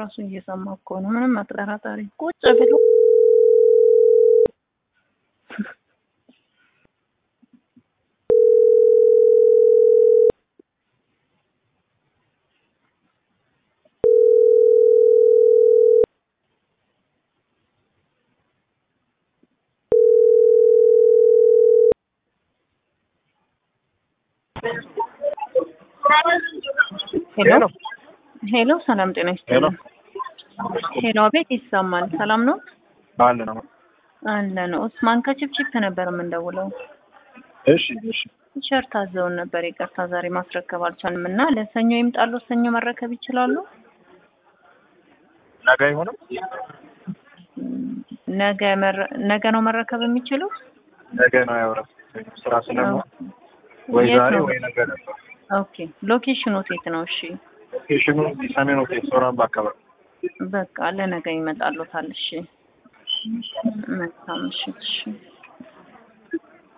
ራሱ እየሰማ እኮ ነው። ምንም አጠራጣሪ ቁጭ ብሎ ሄሎ ሄሎ፣ ሰላም ጤና ይስጥልኝ። ሄሎ፣ አቤት፣ ይሰማል። ሰላም ነው አለ ነው። አለ ነው። ኡስማን ከችፕችፕ ነበር የምንደውለው። እሺ እሺ። ቲሸርት አዘውን ነበር። ይቅርታ ዛሬ ማስረከብ አልቻልም እና ለሰኞ ይምጣሉ። ሰኞ መረከብ ይችላሉ? ነገ አይሆንም? ነገ መረ- ነገ ነው መረከብ የሚችሉት? ነገ ነው ያወራው ስራ ስለሆነ ወይ የት ዛሬ ነው? ወይ ነገ ነበር። ኦኬ። ሎኬሽኑ የት ነው? እሺ ሎኬሽኑ ሰሜን ሆቴል ሶራምባ አካባቢ። በቃ ለነገ ይመጣሉታል። እሺ መልካም ምሽት። እሺ